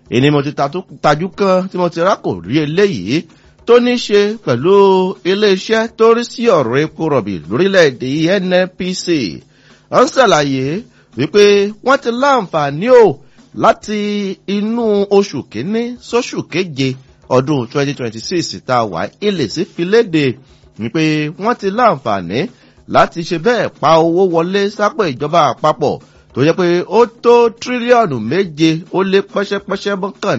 ìní mo ti tajú kan tí mo ti rákò rí eléyìí tó ní ṣe pẹ̀lú iléeṣẹ́ tó rí sí ọ̀rọ̀ epo rọ̀bì lórílẹ̀‐èdè nnpc wọ́n ṣàlàyé wípé wọ́n ti láǹfààní o láti inú oṣù kínní sóṣù keje ọdún 2026 tá a wà ilẹ̀ sí fi léde wípé wọ́n ti láǹfààní láti ṣe bẹ́ẹ̀ pa owó wọlé sápò ìjọba àpapọ̀ tó yẹ pé ó tó tírílíọ̀nù méje ó lé pẹ́ṣẹ́pẹ́ṣẹ́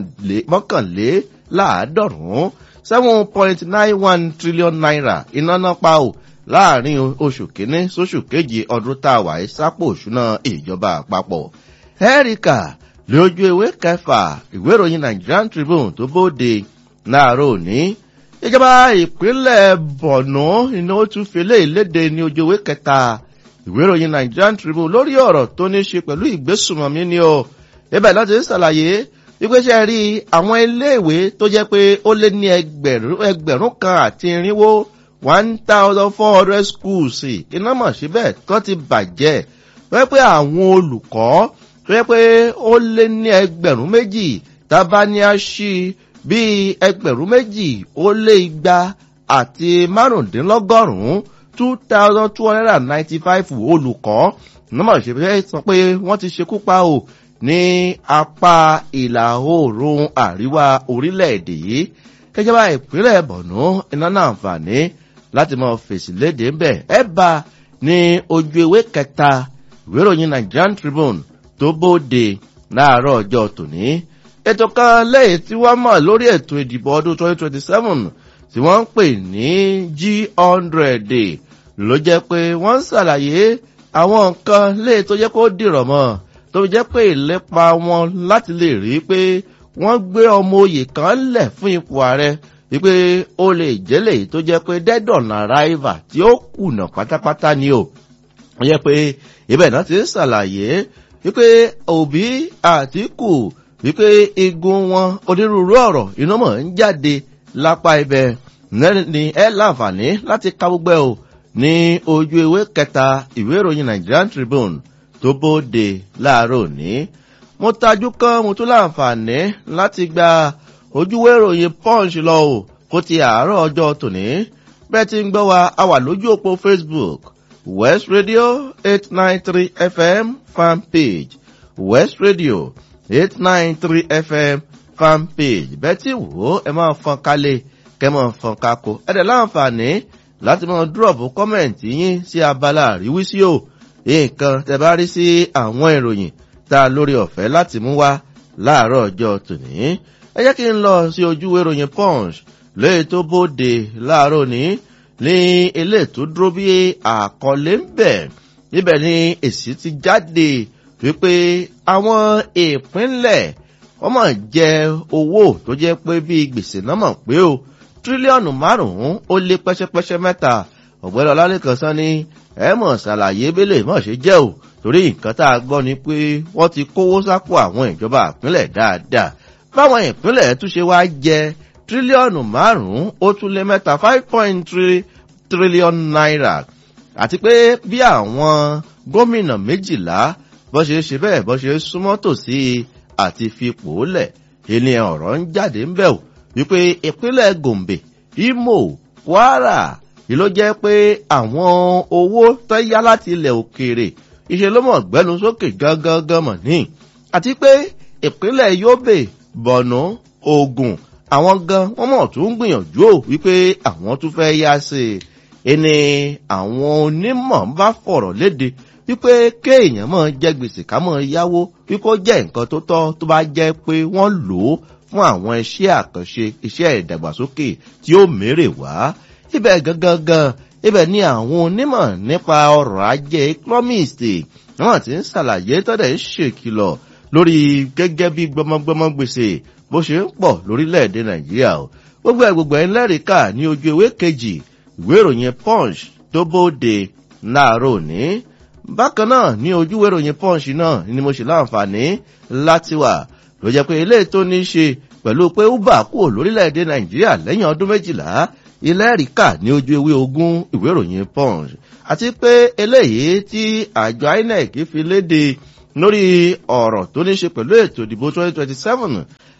mọ́kànléláàádọ́rùn-ún seven point nine one trillion naira iná náà pa ò láàrin oṣù kínní sóṣù kejì ọdún tá a wà ẹ́ sápò òṣùnà ìjọba àpapọ̀. ẹ́ríkà lójú ewé kẹfà ìwé ìròyìn nigerian tribune tó bóde láàárọ̀ òní ìjọba ìpínlẹ̀ bọ̀nú iná ó tún fi léèlédè ní ojú ewé kẹta ìwé ìròyìn nigerian tribune lórí ọ̀rọ̀ tó ní ṣe pẹ̀lú ìgbésùmọ̀mí ni o ibẹ̀ láti ṣàlàyé ìgbésẹ̀ rí àwọn iléèwé tó jẹ́ pé ó lé ní ẹgbẹ̀rún kan àti irinwó one thousand four hundred schools iná mọ̀ síbẹ̀ tó ti bàjẹ́ wọ́n pé àwọn olùkọ́ tó yẹ pé ó lé ní ẹgbẹ̀rún méjì tábà ní a ṣí bíi ẹgbẹ̀rún méjì ó lé igba àti márùndínlọ́gọ́rùn-ún two thousand two hundred and ninety-five olùkọ́ nọ́mọ̀ ṣe sọ pé wọ́n ti ṣekú pa o ní apá ìlà oòrùn àríwá orílẹ̀-èdè yìí kẹjọba ìpínlẹ̀ bọ̀nú iná náà àǹfààní láti mọ fèsì léde ń bẹ̀ ẹ bá ní ojú ewé kẹta ìwé ìròyìn nigerian tribune tó bóde láàárọ̀ ọjọ́ tòní ètò kan lẹ́yìn tí wọ́n mọ̀ lórí ètò ìdìbò ọdún 2027 tí wọ́n ń pè ní g100 ló jẹ́ pé wọ́n ń ṣàlàyé àwọn nǹkan léyìí tó jẹ́ kó dìrọ̀ mọ́ tó jẹ́ pé ìlépa wọn láti lè rí pé wọ́n gbé ọmọ oyè kan lẹ̀ fún ipò ààrẹ wípé ó lè jẹ́lẹ̀ tó jẹ́ pé dead-on arrival tí ó kùnà pátápátá ni o wọ́n jẹ́ pé ibẹ̀ náà ti ń ṣàlàyé wípé òbí àtìkù wípé igun wọn onírúurú ọ̀rọ̀ iná mọ̀ ń jáde lápá ibẹ̀ ní ẹ láǹfààní láti ka gbogbo ẹ̀ o ní ojú ewé kẹta ìwé ìròyìn nigerian tribune tó bóde láàárọ̀ òní mo tajú kan mo tún láǹfààní láti gba ojúwé ìròyìn punch lọ o kó ti àárọ̀ ọjọ́ tòní bẹ́ẹ̀ ti ń gbọ́ wa a wà lójú òpó facebook west radio eight nine three fm fan page west radio eight nine three fm fan page bẹ́ẹ̀ tí wò ó ẹ máa fọn kálẹ̀ kẹ́ máa fọn kákó ẹ dẹ̀ láǹfààní láti máa dúrọ̀bù kọ́mẹ̀ntì yín sí abala àríwísí o nǹkan tẹ bá rí sí àwọn ìròyìn tá a lórí ọ̀fẹ́ láti mú wá láàárọ̀ ọjọ́ tòní. ẹ jẹ́ kí n lọ sí ojú ìròyìn punch léyìí tó bóde láàárọ̀ ní ní ilé tó dúró bí àkọlé ń bẹ̀ níbẹ̀ ni èsì ti jáde wípé àwọn ìpínlẹ̀ wọ́n mọ̀ jẹ owó tó jẹ́ pé bí gbèsè náà mọ̀ pé o tírílíọ̀nù márùn-ún ó lé pẹ́ṣẹ́pẹ́ṣẹ́ mẹ́ta ọ̀gbẹ́ni ọlálẹ́kan sán ni ẹ mọ̀ ṣàlàyé bẹ́lẹ̀ mọ̀ ṣe jẹ́ o torí nǹkan tá a gbọ́ ni pé wọ́n ti kówó sápò àwọn ìjọba ìpínlẹ̀ dáadáa báwọn ìpínlẹ̀ tún ṣe wá jẹ tírílíọ̀nù márùn-ún ó tún lé mẹ́ta five point three trillion naira àti pé bí àwọn gómìnà méjìlá bọ́ ṣe ṣe bẹ́ẹ̀ bọ́ ṣe súnmọ́ tòsí àti fipò lẹ̀ ilé ọ̀rọ̀ ń jáde ń bẹ̀ o wípé ìpínlẹ̀ gombe imo kwara ìló jẹ́ pé àwọn owó tó yá láti ilẹ̀ òkèèrè iṣẹ́ ló mọ̀ gbẹ́nu sókè gángan mọ̀ ní àti pé ìpínlẹ̀ yobe borno ogun àwọn gan wọ́n mọ̀ tó ń gbìyànjú ò wípé àwọn tún fẹ́ yá sí i ẹni àwọn onímọ̀ bá fọ̀rọ̀ léde wípé kéèyàn mọ̀ jẹ́ gbèsè ká mọ̀ yáwó wípé ó jẹ́ nǹkan tó tọ́ tó bá jẹ́ pé wọ́n lò ó fún àwọn iṣẹ́ àkànṣe iṣẹ́ ìdàgbàsókè tí ó mérè wá ibẹ̀ gangan ibẹ̀ ni àwọn onímọ̀ nípa ọrọ̀ ajé economist wọ́n ti ń ṣàlàyé tọ́dẹ̀ ń ṣèkìlọ̀ lórí gẹ́gẹ́ bí gbọmọgbọmọ gbèsè bó ṣe ń pọ̀ lórílẹ̀‐èdè nàìjíríà o gbogbo ẹ̀ gbogbo ẹ̀ ń lẹ́rìí kà ní ojú ewé kejì ìwé ìròyìn punch tó bóde láàárọ̀ òní bákan náà ní ojú ìwé ìròyìn punch náà ni mo ṣe láǹfààní láti wà ló jẹ́ pé ilé tó ní í ṣe pẹ̀lú pé uber kúrò lórílẹ̀‐èdè nàìjíríà lẹ́yìn ọdún méjìlá ilẹ̀ ríkà ní ojú ewé ogún ìwé ìròyìn punch àti pé eléyìí tí àjọ inec fi léde lórí ọ̀rọ̀ tó ní ṣe pẹ̀lú ètò ìdìbò 2027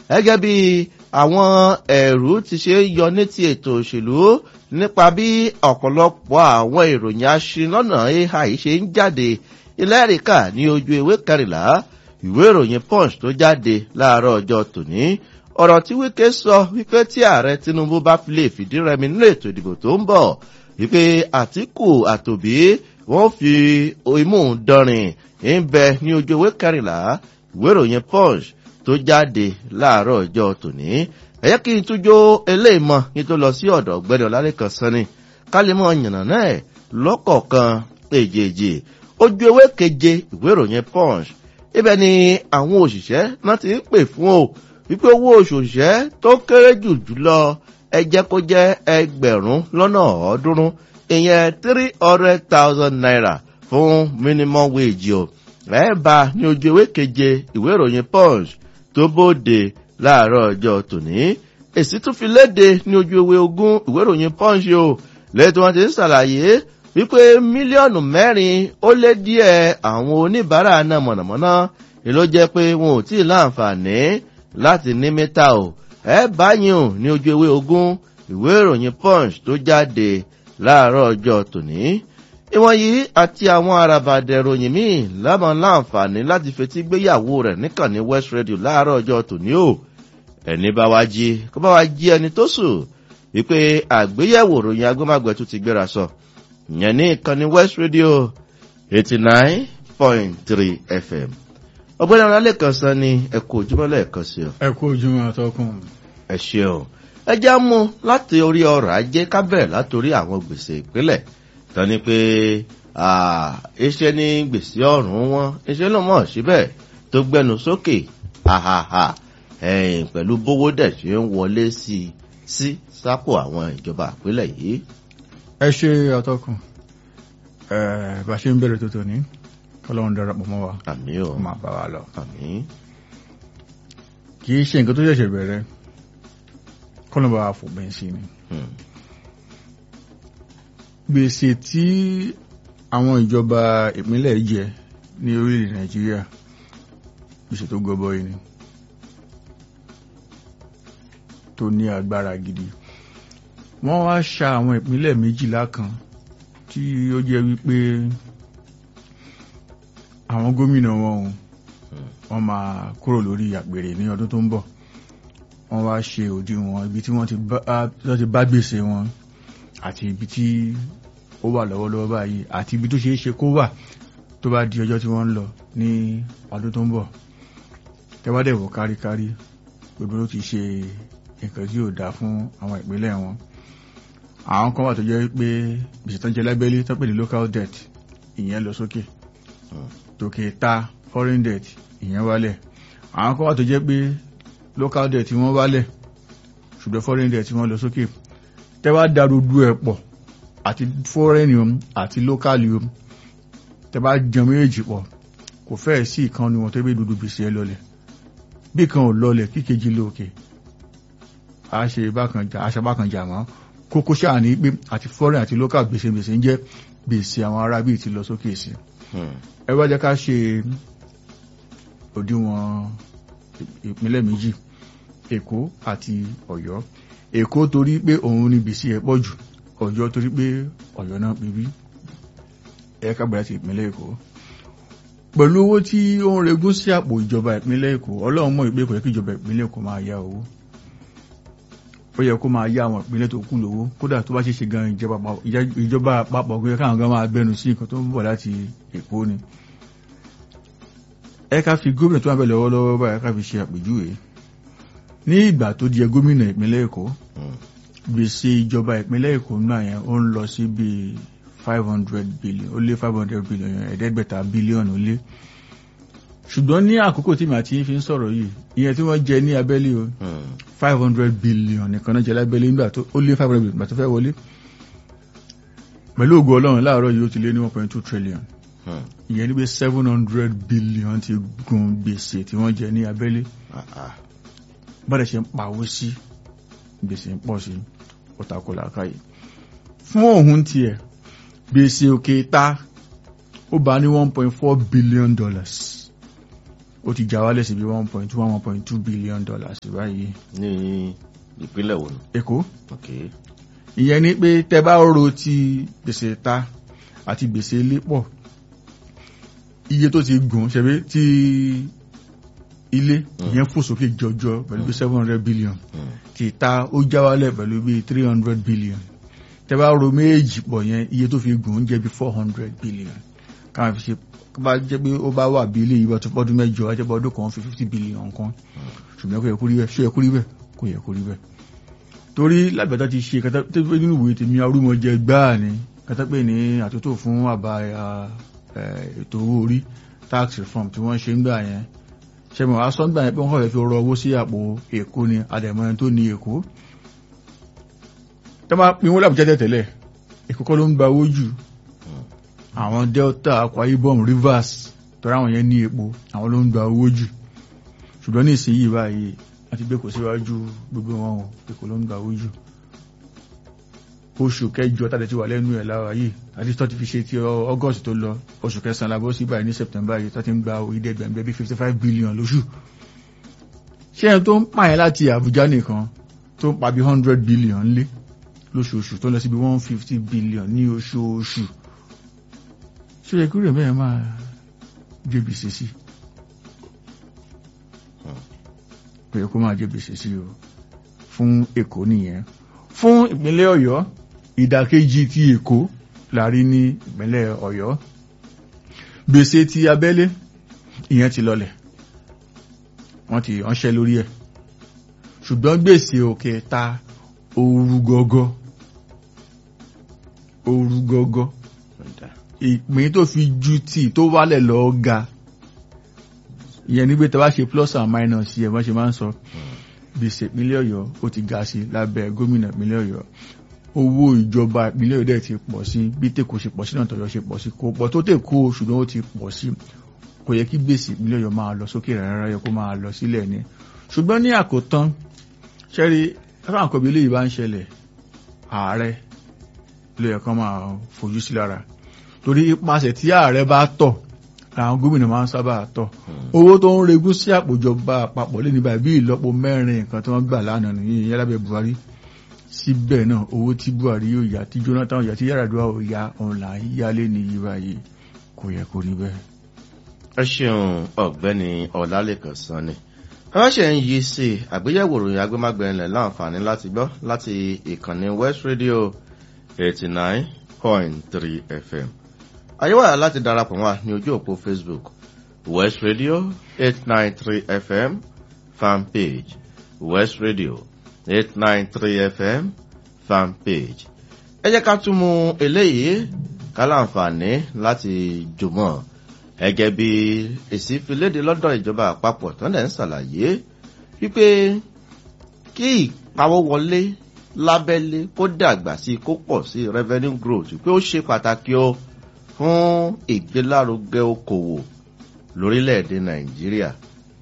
gẹ́gẹ́ bí àwọn ẹ̀rú ti ṣe yọ ní ti ètò òṣèlú nípa bí ọ̀pọ̀lọpọ̀ àwọn ìròyìn aṣinlọ́nà ai ṣe ń jáde ilẹ̀ríkà ní ojú ewé kẹrìnlá ìwé ìròyìn punch tó jáde láàárọ̀ ọjọ́ tòní ọ̀rọ̀ tí wíkẹ́ sọ wípé tí ààrẹ tinubu bá fi lè fìdí rẹmi nínú ètò ìdìbò tó ń bọ̀ wípé àtìkù àtòbí wọ́n fi imú dọrin ń bẹ ní ojú ewé kẹrìnlá ìwé ìròyìn punch tó jáde láàárọ̀ ọjọ́ tòní ẹ̀yẹ́ kí n tújó eléyìí mọ́ kí n tó lọ sí ọ̀dọ̀ ọ̀gbẹ́ni ọ̀làlẹ́kan sanni ká lè mọ yànnà náà lọ́kọ̀ọ̀kan èjèèjì ojú ewé keje ìwé ìròyìn punch ibẹ̀ ni àwọn òṣìṣẹ́ náà ti ń pè fún o wípé owó oṣù òṣìṣẹ́ tó kéré jù jùlọ ẹ jẹ́ kó jẹ́ ẹgbẹ̀rún lọ́nà ọ̀ọ́dúnrún ìyẹn three hundred thousand naira fún minimum wage o ẹ bá ní ojú ewé keje ìwé ìròyìn punch tó bóde láàárọ̀ ọjọ́ tòní èsì tún fi léde ní ojú ewé ogún ìwé ìròyìn punch o lẹ́yìn tí wọ́n ti ń ṣàlàyé wípé mílíọ̀nù mẹ́rin ó lé díẹ̀ àwọn oníbàárà náà mọ̀nàmọ́ná ni ló jẹ́ pé wọn ò tí ì láǹfààní láti ní mítà o ẹ báyìí ò ní ojú ewé ogún ìwé ìròyìn punch tó jáde láàárọ̀ ọjọ́ tòní ìwọ̀n yìí àti àwọn arabadẹ̀ ròyìn míì lámọ̀ láǹfààní láti fetí gbéyàwó rẹ̀ níkànnì west radio láàárọ̀ ọjọ́ tòní o ẹni bá wá jí kó bá wá jí ẹni tó sùn wípé àgbéyẹ̀wò ròyìn agbómágbẹ̀ tó ti gbéra sọ ìyẹn ní ìkànnì west radio eighty nine point three fm ọgbẹ́ni ọ̀rọ̀ kan sọ ni ẹ kú ojúmọ́ lẹ́ẹ̀kan sí ọ. ẹ kú ojúmọ́ àtọkùn. ẹ ṣeun ẹ já mú láti orí ọrọ̀ ajé kábẹ̀rẹ̀ látòrí àwọn gbèsè ìpínlẹ̀ tán ni pé iṣẹ́ ní gbèsè ọ̀rùn wọn iṣẹ́ ló mọ̀ síbẹ̀ tó gbẹnu sókè hahaha pẹ̀lú bówó dẹ̀ ṣe ń wọlé sí sí sápò àwọn ìjọba ìpínlẹ̀ yìí. ẹ ṣe àtọkùn bá a ṣe ń bẹ̀rẹ̀ tó tòní kọlọ́run darapọ̀ mọ́ wa àmì ò máa bá wa lọ. àmì kì í ṣe nǹkan tó ṣẹ̀ṣẹ̀ bẹ̀rẹ̀ kọ́lọ́run bá wa fòpin sí ni. gbèsè tí àwọn ìjọba ìpínlẹ̀ jẹ ní orílẹ̀ nàìjíríà gbèsè tó gọbọi ni tó ní agbára gidi wọ́n wá ṣa àwọn ìpínlẹ̀ méjìlá kan tí ó jẹ́ wípé àwọn gómìnà wọn o wọ́n máa kúrò lórí àgbèrè ní ọdún tó ń bọ̀ wọ́n wá ṣe òdiwọ̀n ibi tí wọ́n ti bá gbèsè wọn àti ibi tí ó wà lọ́wọ́lọ́wọ́ báyìí àti ibi tó ṣeé ṣe kó wà tó bá di ọjọ́ tí wọ́n ń lọ ní ọdún tó ń bọ̀ tẹ́wádẹ̀wò káríkárí gbogbo ló ti ṣe nǹkan tí yóò dáa fún àwọn ìpínlẹ̀ wọn àwọn kan wà tó jẹ́ pé gbèsè tó ń jẹ lábẹ́lé tó pè ní local debt ìyẹn lọ sókè tòkè ta foreign debt ìyẹn wálẹ̀ àwọn kan wà tó jẹ́ pé local debt wọ́n wálẹ̀ ṣùgbọ́n foreign debt wọ́n lọ sókè tẹ́wá darúdú ẹ̀ pọ̀ àti foreign yom àti local yom tẹ́wá jẹun méjì pọ̀ kò fẹ́ẹ̀ sí ìkan ni wọn tó bí dúdú gbèsè ẹ lọlẹ̀ bí kan ò lọlẹ̀ kíkejì lókè a ṣe bákan jà aṣọ bákan jà mọ́ kókó ṣáà ní pé àti foreign àti local gbèsè gbèsè ń jẹ́ gbèsè àwọn ará bíi ti lọ sókè sí ẹ wá jẹ́ ká ṣe òdiwọ̀n ìpínlẹ̀ méjì èkó àti ọ̀yọ́ èkó torí pé òun ní gbèsè ẹ̀ pọ̀ jù ọ̀yọ́ torí pé ọ̀yọ́ náà pé bí ẹ ká gbàdá ti ìpínlẹ̀ èkó pẹ̀lú owó tí ó ń regún sí àpò ìjọba ìpínlẹ̀ èkó ọlọ́run mọ̀ ìpé kò yẹ kí ìjọba ìpínlẹ̀ èkó máa yá owó ó yẹ kó máa yá àwọn ìpínlẹ̀ tó kù lówó kódà tó bá ṣe ṣe gan ìjọba àpapọ̀ kó yẹ káwọn gan máa gbẹnu sí nǹkan tó ń bọ̀ láti èkó ni ẹ ká fi gómìnà tó wà bẹ̀rẹ̀ lọ́wọ́lọ́wọ́ báyìí ká fi ṣe àpèjúwe ní ìgbà tó di gómìnà ìpínlẹ̀ èkó gbèsè ìjọba ìpínlẹ̀ èkó náà yẹn ó ń lọ sí bíi five hundred billion ó lé five hundred billion ẹ̀ẹ́dẹ́gbẹ̀ta bílíọ̀nù lé ṣùgbọ́n ní àkókò tí màá ti fi ń sọ̀rọ̀ yìí ìyẹn tí wọ́n jẹ ní abẹ́lé o five hundred billion nìkan náà jẹ lábẹ́lé nígbà tó ó lé five hundred billion nígbà tó fẹ́ wọlé pẹ̀lú ògo ọlọ́run láàárọ̀ yìí ó ti lé ní one point two trillion ìyẹn ní pé seven hundred billion ti gun gbèsè tí wọ́n jẹ ní abẹ́lé bọ́dẹ̀ ṣe ń pawó sí gbèsè ń pọ̀ sí ọ̀tàkùlà káyì fún òun tiẹ̀ gbèsè òkè ta ó bá ní one point four billion dollars ó ti já wálẹ̀ sí bí one point two one point two billion dollars báyìí ní ìpínlẹ̀ wo ni. èkó ok ìyẹn ni pé tẹ bá ro ti gbèsè ta àti gbèsè ilé pọ̀ iye tó ti gùn ṣẹbi tí ilé ìyẹn fò sókè jọjọ pẹ̀lú bí seven hundred billion Hmm. ti ta ó já wálẹ̀ pẹ̀lú bí three hundred billion tẹ bá ro méjì pọ̀ yẹn iye tó fi gùn jẹ́ bí four hundred billion káwọn fi ṣe kó bá jẹ́ pé ó bá wà bí ilé ìwà tó pọ́dún mẹ́jọ á jẹ́ pé ọdún kan fi fifty billion kan ṣùgbọ́n kò yẹ kó rí bẹ́ẹ̀ ṣó yẹ kó rí bẹ́ẹ̀ kò yẹ kó rí bẹ́ẹ̀ torí lágbàtà ti ṣe kátà tó pé nínú ìwé tèmi arúmọjẹ gbáà ni kátà pé ní àtúntò fún àbá eh, ètò owó orí tax reform tí wọ́n ṣe ń gbà yẹn ṣẹ́mi wàá sọ ń gbà yẹn pé wọ́n kọ̀ fẹ́ fi rọ owó sí àpò èkó ni àdẹ̀mọ́ ẹni tó ní èkó tó máa pin wọ́n lábùjá tẹ̀tẹ̀lẹ̀ èkó kọ́ ló ń gba owó jù àwọn delta akwa ibom rivers tọ́ra àwọn yẹn ní epo àwọn ló ń gba owó jù ṣùgbọ́n ní ìsinyìí báyìí wọ́n ti gbé kò síwájú gbogbo wọn o èkó ló ń gba owó jù oṣù kẹjọ tàbí ti wà lẹ́nu ẹ̀ lára yìí àti tó ti fi ṣe ti ọ- august tó lọ oṣù kẹsàn-án labọ́ sí báyìí ní september yìí tó ti ń gba ìdẹ́ gbẹ̀mgbẹ̀ bí fifty five billion lóṣù ṣé ẹni tó ń pààyàn láti àbújá nìkan tó ń pa bí hundred billion lé lóṣooṣù tó lọ sí bí one fifty billion ní oṣooṣù ṣé ẹ kúrò mẹ́rin máa jẹ́ gbèsè sí pé kó máa jẹ́ gbèsè sí o fún èkó nìyẹn fún ìpínlẹ̀ ọ̀yọ́ ìdàkejì ti èkó láàrí ní ìpínlẹ̀ ọ̀yọ́ gbèsè ti abẹ́lé ìyẹn ti lọlẹ̀ wọ́n ti ránṣẹ́ lórí ẹ̀ ṣùgbọ́n gbèsè òkè ta ooru gọ́gọ́ ooru gọ́gọ́ ọ̀dà ìpín tó fi ju tí tó wálẹ̀ lọ ga ìyẹn nígbé tẹ́ bá ṣe plus and minus yẹ wọ́n ṣe máa ń sọ gbèsè ìpínlẹ̀ ọ̀yọ́ ó ti ga sí lábẹ́ gómìnà ìpínlẹ̀ ọ̀yọ́ owó ìjọba ìpínlẹ̀ ọ̀yọ́ dẹ̀ ti pọ̀ sí bí tèkó ṣe pọ̀ sí náà tọ̀yọ́ ṣe pọ̀ sí kò pọ̀ tó tèkó ṣùgbọ́n ó ti pọ̀ sí kò yẹ kí gbèsè ìpínlẹ̀ ọ̀yọ́ máa lọ sókè rárá yẹ kó máa lọ sílẹ̀ ni ṣùgbọ́n ní àkótán ṣẹ́rí ẹ̀fọn àkọ́bí eléyìí bá ń ṣẹlẹ̀ ààrẹ ló yẹ kán máa fojú sí lára torí ipasẹ̀ tí ààrẹ bá tọ̀ làwọn gómìnà máa ń sábà tọ̀ owó tó ń regún sí àpòjọba àpapọ̀ lé ní báyìí bí ìlọ́po mẹ́rin nǹkan tí wọ́n gbà lánàá nìyí ìyẹn lábẹ́ buhari síbẹ̀ náà owó tí buhari yóò yá tí jonathan yá tí yàràdúrà ò yá ọ̀hún là ń yálé ní yí báyìí kò yẹ kó rí bẹ́ẹ̀. ẹ ṣeun ọ̀gbẹ́ni ọ̀làlẹ́kàn sanni ránṣẹ́ ń yí sí i àgbéyẹ̀wò ìròyìn agbémágbẹ̀rẹ̀ láǹfààní láti gbọ́ láti ìkànnì west radio eighty nine point three fm àyẹ̀wò láti darapọ̀ wá ní ojú òpó facebook west radio eight nine three fm fan page west radio eight nine three fm fan page ẹ jẹ́ ká tún mú eléyìí ká láǹfààní láti jùmọ̀ gẹ́gẹ́ bí èsì fi léde lọ́dọ̀ ìjọba àpapọ̀ tó ń dẹ̀ ń ṣàlàyé wípé kí ìpawówọlé lábẹ́lé kó dàgbà sí kó pọ̀ sí revenue growth pé ó ṣe pàtàkì o fún ìgbélárugẹ okòwò lórílẹ̀‐èdè nàìjíríà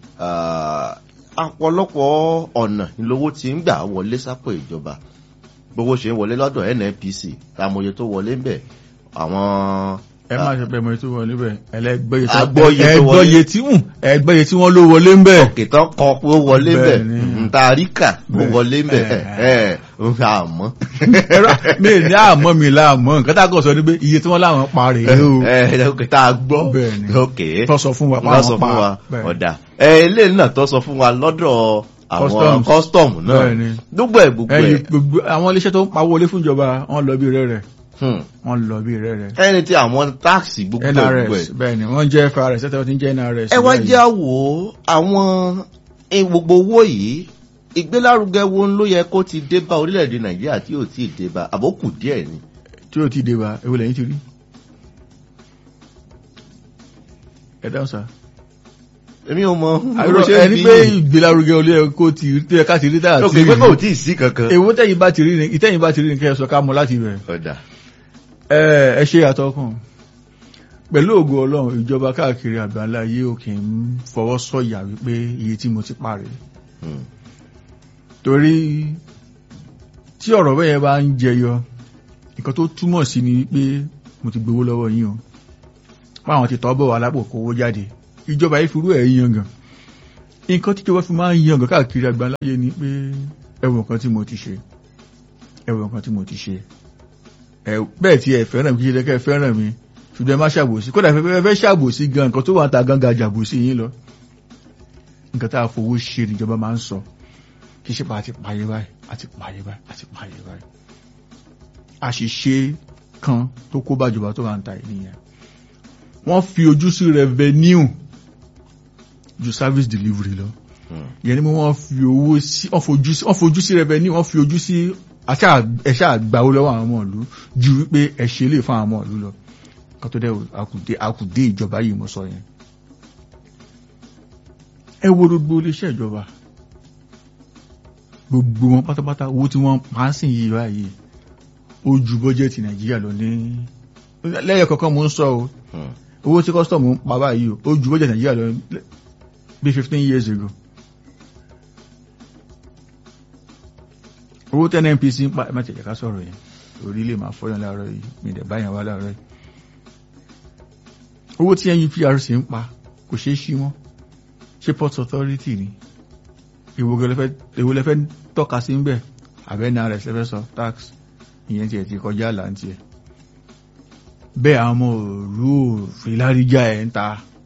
ọ̀pọ̀lọpọ̀ ọ̀nà ìlówó ti ń gbà wọlé sápò ìjọba gbogbo ṣe ń wọlé lọ́dọ̀ nnpc àmọye tó wọlé ń bẹ̀ àwọn ẹ má ṣe pẹ́ mọ ètò wọlé bẹ́ẹ̀ ẹlẹ́gbẹ́yẹ Agbọ́yé tó wọlé. ẹgbọ́yẹ tí wù ẹgbẹ́yẹ tí wọ́n ló wọlé ń bẹ̀. òkè tán kọ pé ó wọlé ń bẹ̀ Bẹ́ẹ̀ ni. ntaríkà ó Bẹ́ẹ̀. wọlé ń bẹ̀ Ẹ̀. ẹ̀ ẹ̀ ń fi àmọ́. ẹ̀rọ mi ní àmọ́ mi láàmọ́ nǹkan tá a kọ̀ sọ ni pé iye tí wọ́n láwọn pa rèé o ẹ̀ òkè tá a gbọ́ Bẹ́ẹ̀ ni. òkè tó sọ fún wa pa lọ sọ àwọn pa fún wa Bẹ́ẹ̀. ọ̀dà ẹ̀ ilé náà tó sọ fún wa lọ́dọ̀ àwọn Customs. custom náà Bẹ́ẹ̀ ni. gbogbo ẹ̀ gbogbo ẹyin ẹ̀ gbogbo àwọn iléeṣẹ́ tó ń pawó wọlé fún ìjọba wọ́n lọ bí rẹ̀ rẹ̀ hmm, wọ́n lọ bí rẹ̀ rẹ̀ ẹni tí àwọn táàsì gbogbo ẹ̀ gbogbo nrs ẹ̀ bẹ́ẹ̀ ni wọ́n jẹ́ frs ẹ̀tọ́ tí ń jẹ́ nrs ẹ wá báyìí. jẹ́ àwò àwọn eh, gbogbo owó yìí ìgbélárugẹ wo ló yẹ kó ti dé bá orílẹ̀-èdè nàìjíríà tí ò tí ì dé bá àbókù díẹ̀ ni. tí ó ti dé wa ewu lẹ́yìn ti rí ẹ dáhùn sá èmi ò mọ àìrọ ẹni pé ìgbélárugẹ olú ẹ kó ti rí tó yẹ ká ti rí táyà òkè tí pé kò tí ì sí kankan. èwo tẹ̀yìn bá ti rí ni ìtẹ̀yìn bá ti rí ni kẹ́ ẹ sọ ká mọ láti bẹ̀rẹ̀ ọ̀dà ẹ ẹ ṣe àtọkùn pẹ̀lú ògo ọlọ́run ìjọba káàkiri àgbáńlá yìí ò kì í fọwọ́ sọ̀yà wípé iye tí mo ti parí hmm, torí tí ọ̀rọ̀ bẹ́ẹ̀ bá ń jẹyọ nǹkan tó túmọ̀ sí ni wípé mo ti gbowó lọ́wọ́ yín o páwọn ti tọ́ bọ̀ wá lápò kówó jáde ìjọba yìí firú ẹ̀ yangàn nǹkan tí ìjọba fi máa ń yangàn káàkiri àgbáláyé ni pé ẹwọ nǹkan tí mo ti ṣe ẹwọ nǹkan tí mo ti ṣe ẹ bẹ́ẹ̀ tí ẹ fẹ́ràn mi kí ṣe kẹ́ fẹ́ràn mi ṣùgbọ́n ẹ má ṣàbòsí kódà fẹ́ fẹ́ ṣàbòsí gan nǹkan tó wà ta gangan jàbòsí yín lọ nǹkan tá a fowó ṣe níjọba máa ń sọ kì í ṣe pa àti pààyè báyìí àti pààyè báyìí àti pààyè báyìí àṣìṣe kan tó kó bàjọba tó wà ń ta ìnìyàn wọ́n fi ojú sí revenue ju service delivery lọ yẹn ni wọ́n fi owó sí wọ́n fojú sí wọ́n fojú sí revenue wọ́n fi ojú sí ẹ̀ṣẹ́ àgbáwó lọ́wọ́ àwọn ọmọ ìlú ju wípé ẹ ṣe lè fún àwọn ọmọ ìlú lọ kan tó dẹ́ àkùdé àkùdé ìjọba yìí mo sọ yẹn ẹ wo gbogbo iléeṣẹ́ ìjọba gbogbo wọn pátápátá owó tí wọ́n pa á sìn yìí báyìí ó ju bọ́jẹ́tì nàìjíríà lọ ní lẹ́yìn kọ̀ọ̀kan mo ń sọ o owó tí kọ́sítọ̀mù ń pa báyìí ó ju bọ́jẹ́tì nàìjíríà lọ bí fifteen years ago owó tẹ́ NNPC ń pa ẹ má tẹ̀lé ká sọ̀rọ̀ yẹn orí lè máa fọ́yàn láàárọ̀ yìí mi dẹ̀ báyàn wá láàárọ̀ yìí owó tí NUPRC ń pa kò ṣeé ṣí mọ́ ṣé port authority ni èwo lẹ́fẹ́ tọ́ka sí ń bẹ̀ àbẹ́nà rẹ̀ lẹ́fẹ́ sọ tax ìyẹn tiẹ̀ ti kọjá àlà ń tiẹ̀ bẹ́ẹ̀ àwọn ọmọ òru òfin láríjà ẹ̀ ń ta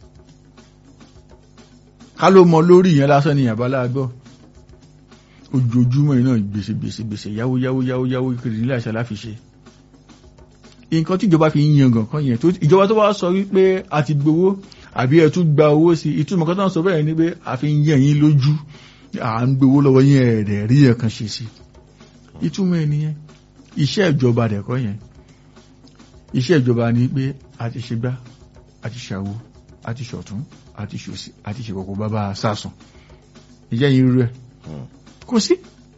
ká ló mọ lórí ìyẹn lásán ni ìyàbá láàgbọ́ ojoojúmọ́ iná gbèsè gbèsè gbèsè yáwó yáwó yáwó yáwó kiri nílẹ̀ àṣà láfi ṣe nǹkan tí ìjọba fi ń yan gàn kan yẹn tó ìjọba tó wá sọ wípé a ti gbowó àbí ẹ tún gba owó sí ìtumọ̀ kan tó ń sọ bẹ́ẹ̀ ni pé a fi ń yẹ̀ yín lójú à ń gbowó lọ́wọ́ yín ẹ̀rẹ̀ rí ẹ̀ kan ṣe sí ìtumọ̀ ẹ̀ nìyẹn iṣẹ́ ìjọba dẹ̀kọ́ yẹn iṣẹ́ ìjọba ni pé a ti ṣe gbá a ti ṣàwo a ti ṣọ̀tún a ti ṣòsì a ti ṣe kọ̀kọ̀ bàbá sásùn ìjẹ́ yín rú ẹ̀ kò sí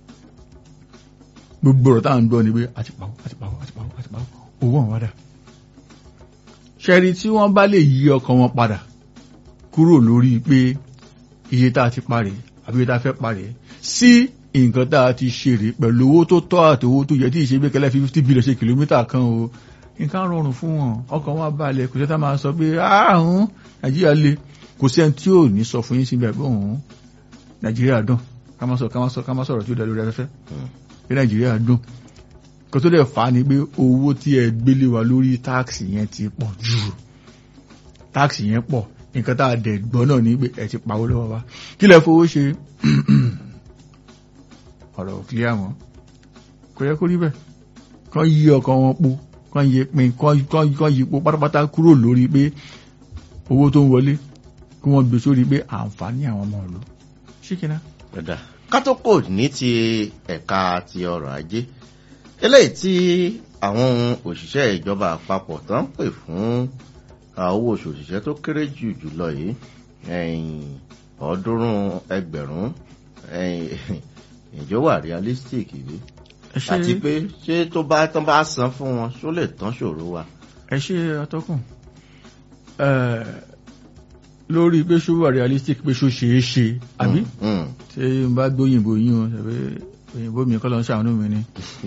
gbogbo ọ̀rọ̀ táà ń gbọ́ ni pé àti pàwọ́ àti pàwọ́ àti pàwọ́ àti pàwọ́ owó àwọn wádà ṣẹ́rí tí wọ́n bá lè yí ọkàn wọn padà kúrò lórí pé iye tá a ti parẹ́ àbí iye tá a fẹ́ parẹ́ sí nǹkan tá a ti ṣeré pẹ̀lú owó tó tọ́ àti owó tó yẹ tí ìṣe gbẹ́kẹ̀lẹ́ fi fifty billion ṣe kìlómítà kan o nǹkan rọrùn fún wọn ọkàn wọn balẹ̀ kò sẹ́ta máa sọ pé ààrùn nàìjíríà le kò sí ẹni tí ò ní sọ fún yín síbẹ̀ pé òun nàìjíríà dùn ká má sọ̀rọ̀ tí ó dá lórí afẹ́fẹ́ pé nàìjíríà dùn kò tó dẹ̀ fà á ni pé owó tí ẹ gbélé wa lórí táàkì yẹn ti pọ̀ jù táàkì yẹn pọ̀ nǹkan tá a dẹ̀ gbọ́ náà ní pé ẹ ti pawó lọ́wọ́ wa kí lẹ fowó ṣe ọ̀rọ̀ clear mọ́ kò yẹ kó rí bẹ́ẹ̀ kán yí ọkàn wọn po kán yí pin kán yí po pátápátá kúrò lórí pé owó tó ń wọlé kí wọ́n gbé sórí pé àǹfààní àwọn ọmọ ìlú ṣíkìnà. Ẹ̀dá kátókò ní ti ẹ̀ka ti ọrọ̀ ajé eléyìí tí àwọn òṣìṣẹ́ ìjọba àpapọ̀ tó ń pè fún owó oṣù òṣìṣẹ́ tó kéré jù jùlọ yìí ọ̀ọ́dúnrún ẹgbẹ̀rún ìjọ wà realistic yìí àti pé ṣé tó bá tán bá san fún wọn ṣó lè tán ṣòro wa. ẹ ṣe atọ́kùn lórí pé ṣó wà realistic pé ṣó ṣeé ṣe àbí ṣé n bá gbóyìnbó yín o ṣàbí òyìnbó mi kọ́ ló ń ṣàánú mi ni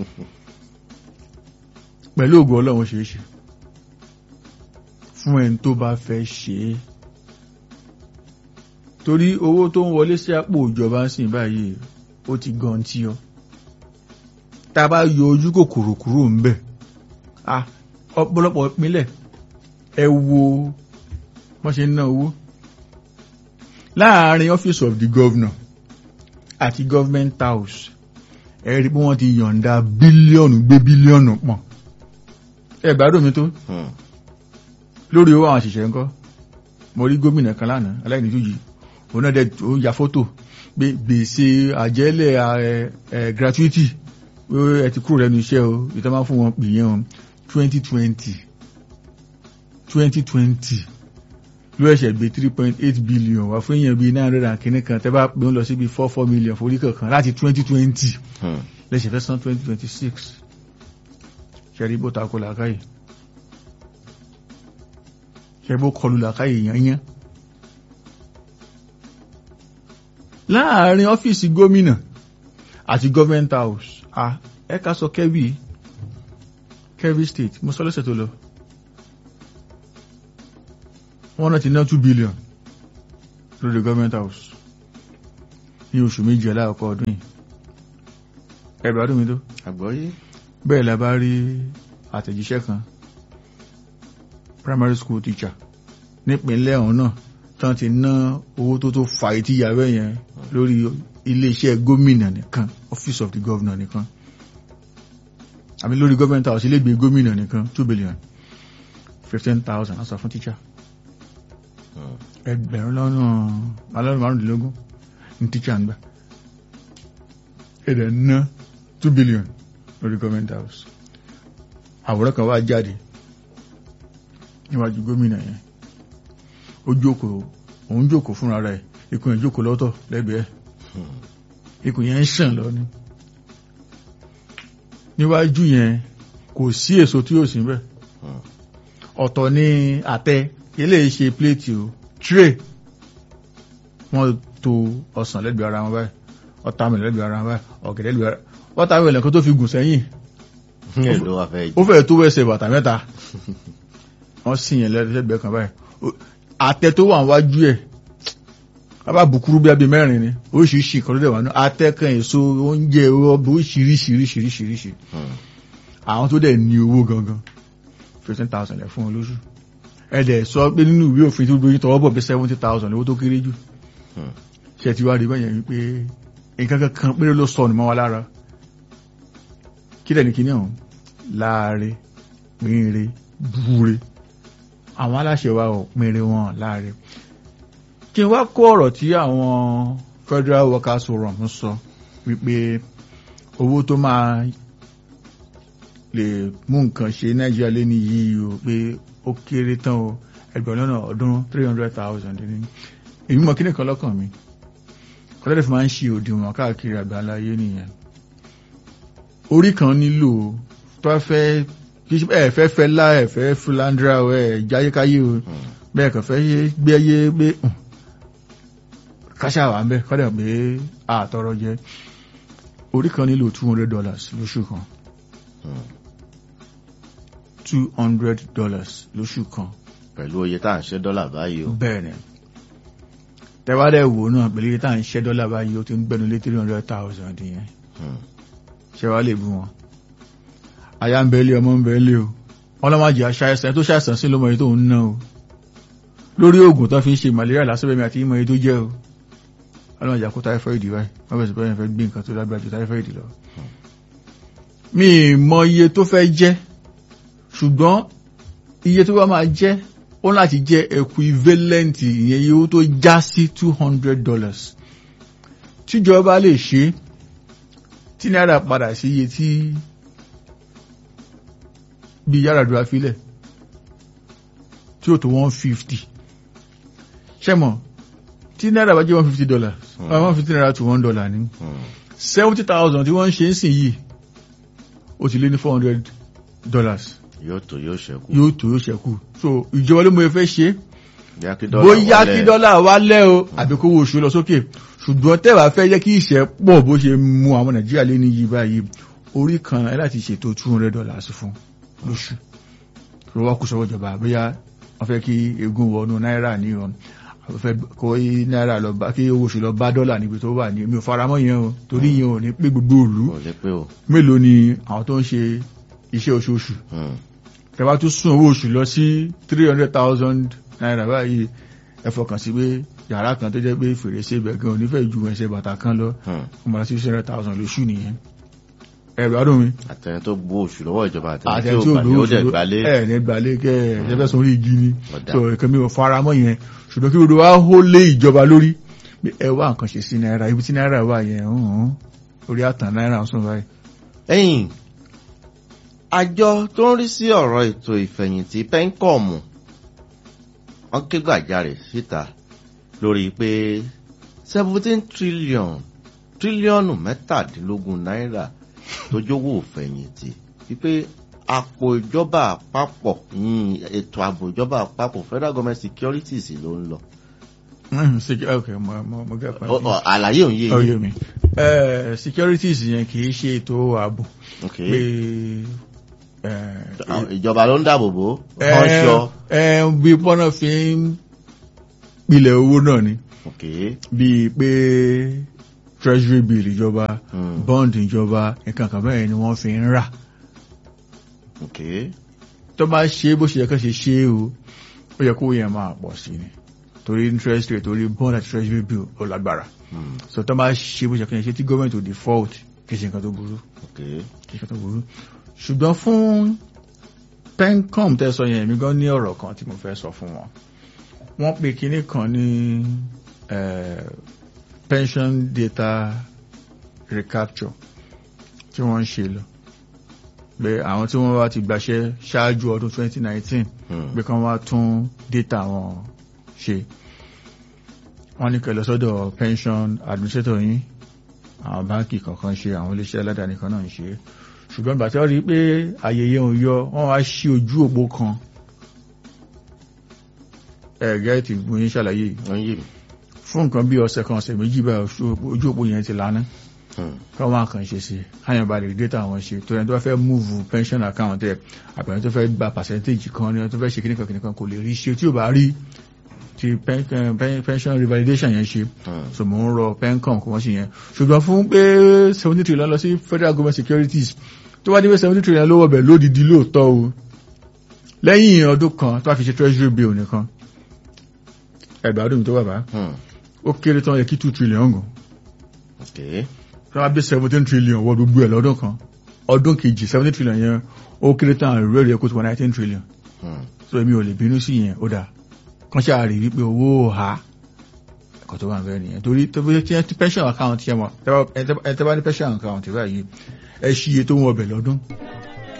pẹ̀lú ògùn ọlọ́run ṣeé ṣe fún ẹni tó bá fẹ́ ṣe é torí owó tó ń wọlé sí àpò ìjọba ń sìn báyìí ó ti gan tí ọ tá a bá yọ ojú kòkòrò kúrò ń bẹ̀ ọ̀pọ̀lọpọ̀ ìpínlẹ̀ ẹ wo wọ́n ṣe ń ná owó láàárín office of the governor àti government house ẹ rí bí wọ́n ti yọ̀ǹda bílíọ̀nù gbé bílíọ̀nù pọ̀n ẹ gbádùn mi tó lórí owó àwọn àṣìṣe ńkọ́ mo rí gómìnà kan lánàá aláìníjújì òun náà dẹ̀ ó ya fótò pé gbèsè àjẹ́lẹ̀ ẹ̀ gratuity ẹ ti kúrò lẹ́nu iṣẹ́ o ìtọ́ máa fún wọn pè yẹn o twenty twenty twenty twenty ló ẹ̀ṣẹ̀ gbé three point eight billion wá fún èèyàn bíi nine hundred and kìíní kan tẹ́ bá pé ń lọ sí bíi four four million forí kankan láti twenty twenty lẹ́sẹ̀ fẹ́ san twenty twenty six ṣẹ́rí bó takò làákàyè ṣẹ́rí bó kọlu làákàyè yányán láàárín ọ́fíìsì gómìnà àti government house ah ẹ̀ka sọ kẹ́bí kẹ́bí state mo sọ lọ́sẹ̀ tó lọ wọ́n náà ti ná two billion lórí government house ní oṣù méjì aláàkọ́ ọdún yìí ẹ̀rọ adúmi tó àgbọ́yé bẹ́ẹ̀ la bá rí àtẹ̀jíṣẹ́ kan primary school teacher nípínlẹ̀ ọ̀hún náà tán ti ná owó tó tó fa etí yàrá yẹn lórí iléeṣẹ́ gómìnà nìkan office of the governor nìkan àbí lórí government house ilégbèé gómìnà nìkan two billion fifteen thousand aṣọ fún teacher ẹgbẹ̀rún lọ́nà alọ́run márùndínlógún ní teacher ń gbà ẹ̀dẹ̀ ná two billion lórí government house àwòrán kan wá jáde níwájú gómìnà yẹn ó jókòó òun jókòó fúnra rẹ̀ ikùn ẹ̀ jókòó lọ́tọ̀ lẹ́gbẹ̀ẹ́ ikùn yẹn ń ṣàn lọ ní níwájú yẹn kò sí èso tí yóò sí bẹ́ẹ̀ ọ̀tọ̀ ní àtẹ ilé ṣe pléètì o tray wọ́n to ọsàn lẹ́gbẹ̀ẹ́ ara wọn báyìí ọ̀tàmìlẹ̀ lẹ́gbẹ̀ẹ́ ara wọn báyìí ọ̀gẹ̀dẹ̀ lẹ́gbẹ̀ẹ́ ara wọ́tàmìlẹ̀ kan tó fi gùn sẹ́yìn èlò wà fẹ́ ó fẹ́ tó wẹ́sẹ̀ bàtà mẹ́ta wọ́n sì yẹn lẹ́gbẹ̀ẹ́ kan báyìí àtẹ tó wà wájú ẹ̀ bàbá bùkúrú bí abẹ mẹ́rin ni oríṣiríṣi kan ló dẹ̀ wà ní àtẹ kan èso oúnjẹ ọbẹ̀ oríṣiríṣiríṣiríṣi àwọn tó dẹ̀ ní owó gangan fifteen thousand ẹ̀ fún wọn lóṣù ẹ̀dẹ̀ sọ pé nínú ìwé òfin tó gbóyún tọwọ́ bọ̀ bí seventy thousand owó tó kéré jù ṣe ti wá rí bẹ́yẹn wípé nǹkan kankan péré ló sọnù mọ́ wa lára kí lẹ́ni kí ní ọ̀hún láàárẹ̀ pínre búre àwọn aláṣẹ wa ò pínre wọn láàárẹ̀ kí n wá kó ọ̀rọ̀ tí àwọn Federal Workers Forum ń sọ wípé owó tó máa lè mú nǹkan ṣe Nàìjíríà lé ní yìí o pé ó kéré tán o ẹgbẹ̀rún lọ́nà ọdún three hundred thousand ní èmi mọ̀ kíní kan lọ́kàn mi kọ́lẹ́dẹ̀ fi máa ń ṣe òdiwọ̀n káàkiri àgbáńlá ayé nìyẹn orí kan nílò tó fẹ́ ẹ fẹ́ fẹ́ lá ẹ fẹ́ philandra ẹ jáyékáyé o bẹ́ẹ̀ kàn fẹ́ gbé ayé gbé káṣá wà ń bẹ́ kọ́dẹ̀ pé àtọrọ jẹ orí kan nílò two hundred dollars lóṣù kan two hundred dollars lóṣù kan. pẹ̀lú oye tá à ń ṣe dọ́là báyìí o. bẹ́ẹ̀ ni tẹ́wádẹ́ wò náà pẹ̀lú iye tá à ń ṣe dọ́là báyìí ó ti ń gbẹ́nu lé three hundred thousand yẹn ṣe wá lè bú wọn. aya ń bẹ́ẹ̀lì ọmọ ń bẹ́ẹ̀lì o ọlọ́mọdé aṣáìsàn tó ṣàìsàn sí ló mọ èyí tó ń ná o lórí oògùn tó fi ń ṣe malaria lásìbẹ̀mí àti ìmọ̀ èyí tó jẹ́ o ọlọ́mọdé àkó táífọ́ìdì báyìí wọ́n bẹ̀rẹ̀ sí bẹ́ẹ̀ fẹ́ gbé nǹkan tó lágbára ju táífọ́ìdì lọ. mi mọ iye tó fẹ́ jẹ́ ṣùgbọ́n iye tó bá máa jẹ́ ó láti jẹ́ equivalent ìyẹn iye owó tó já sí two hundred dollars tíjọba lè ṣe tí náírà padà sí iye tí bí Yar'Adua filẹ̀ tí ó tó one fifty ṣẹ́mọ̀ tí náírà bá jẹ́ one fifty dollars one fifty naira to one dollar ní seventy thousand tí wọ́n ń ṣe ń sìn yìí ó ti lé ní four hundred dollars yóò tó yóò ṣẹ́kù. yóò tó yóò ṣẹ́kù so ìjọba ló mọ ẹ fẹ́ ṣe Bóyá bóyá kí dọ́là wálẹ̀ o àbí kó wo oṣù lọ sókè ṣùgbọ́n tẹ́wà fẹ́ jẹ́ kí ìṣẹ́ pọ̀ bó ṣe mú àwọn nàìjíríà lé ní yìí báyìí orí kan ẹ láti ṣètò two hundred dollars fún lóṣù ló wá kú sọ́wọ́ ìjọba bóyá wọ́n fẹ́ kí egun wọnú náírà ní ìrọ̀nù àwọn fẹ́ kó náírà lọ bá kí owó oṣù lọ bá dọ́là níbi tó wà ní mi ò faramọ́ yẹn o torí yẹn ò ní pé gbogbo òlu Kò lè pé o. mélòó ni àwọn tó ń ṣe iṣẹ́ oṣooṣù tẹ́wá tún sún owó oṣù lọ sí three hundred thousand naira báyìí ẹ fọkàn sí pé yàrá kan tó jẹ́ pé fèrèsé ibẹ̀ gan onífẹ́ ju ẹsẹ̀ bàtà kan lọ wọ́n máa sí six hundred thousand lóṣù nìyẹn ẹ̀rọ adùn mi. àtẹni tó gbó oṣù lọ́wọ́ ìjọba àtẹni àti tí ẹni ó tí ò gbà ní lówó ó dẹ̀ oṣù gbalé. ẹ̀ ní gbalé kẹ́ ẹ̀ ẹ̀ fẹ́ sórí igi ni Ọ̀dà. so ìkan mi ò fara mọ́ yẹn ṣùgbọ́n kí gbogbo wa hó lé ìjọba lórí pé ẹ wá nǹkan ṣe sí náírà ibi tí náírà wà yẹn hàn orí àtàn náírà ń sùn báyìí. ẹ̀yìn àjọ tó ń rí sí ọ̀rọ̀ ètò ìfẹ̀yìntì pẹ́ńkọ̀mù wọ́n ké gbàjarè síta lórí pé seventeen trillion tírílíọ̀nù mẹ́tàdínlógún náírà tó jówó ìfẹ̀yìntì wípé àpò ìjọba àpapọ̀ yìn ètò ààbò ìjọba àpapọ̀ federal government securities ló ń lọ. Mm, sec- ok mo mo mo gẹ́ Ọ- ọ, àlàyé òun yé Oh, yín. yé mi. Eh, securities yẹn kì í ṣe ètò ààbò Ok. pé eh, Àwọn ìjọba ló ń dáàbò bò wọ́n ṣọ. ẹ bí pọ́nà fi ń pilẹ̀ owó náà ni ok bíi pé treasury bill ìjọba Hmm. bond ìjọba nǹkan kan bẹ́ẹ̀ ni wọ́n fi ń rà ok tó bá ṣe bó ṣe yẹ kó ṣe ṣe é o ó yẹ kó yẹn máa pọ̀ sí ni torí interest rate torí bond àti treasury bill ó lágbára Hmm. so tó bá ṣe bó ṣe kó ṣe tí government ò default kì í ṣe nǹkan tó burú ok kì í ṣe nǹkan tó burú ṣùgbọ́n fún pencom tẹ́ sọ yẹn èmi gan ní ọ̀rọ̀ kan tí mo fẹ́ sọ fún wọn wọ́n pe kinní kan ní eh, pension data recapture tí wọ́n ń ṣe lọ pé àwọn tí wọ́n bá ti gbàṣẹ́ ṣáájú ọdún 2019 Hmm. pé kán wá tún data wọn ṣe wọ́n ní kẹlọ sọ́dọ̀ pension administrator yín àwọn báńkì kọ̀ọ̀kan ṣe àwọn iléeṣẹ́ aládàáni kan náà ń ṣe ṣùgbọ́n ìgbà tí wọ́n rí pé ayẹyẹ òun yọ wọ́n wá ṣí ojú òpó kan ẹ̀gẹ́ ti gbóyin ṣàlàyé yìí. wọ́n yé mi fún nǹkan bí ọ̀sẹ̀ kan ọ̀sẹ̀ méjì bá ojú òpó yẹn ti lánàá Hmm. káwọn máa kàn ṣe sí káyọ̀ bá lè data wọn ṣe tó ẹni tó bá fẹ́ múùvù pension account ẹ̀ àpẹẹrẹ tó fẹ́ gba percentage kan ní ẹni tó fẹ́ ṣe kíníkan kíníkan kò lè rí ṣe tí ò bá rí ti pen- pen- pension revalidation yẹn ṣe Hmm. so mò ń rọ pencom kò wọ́n ṣe yẹn ṣùgbọ́n fún pé seventy trillion lọ sí federal government securities tó bá dé pé seventy trillion lówó bẹ̀ lódìdí lóòótọ́ o lẹ́yìn ọdún kan tó bá fi ṣe treasury bill nìkan ẹgbàádùn tó bàbá Hmm. ó kéré tán yẹ kí two trillion gùn ok tó bá gbé seventeen trillion wọ gbogbo ẹ̀ lọ́dún kan ọdún kejì seventeen trillion yẹn ó kéré tán àrùrẹ́ rẹ̀ kó tó wọ nineteen trillion Hmm. so èmi ò lè bínú sí yẹn ó dáa kán ṣáà rí wípé owó ha ẹ̀kọ́ tó wà ń bẹ́ẹ̀ nìyẹn torí tó bí tí ẹ ti pension account yẹn mọ̀ ẹ tẹ́ bá ní pension account báyìí ẹ ṣí iye tó ń wọbẹ̀ lọ́dún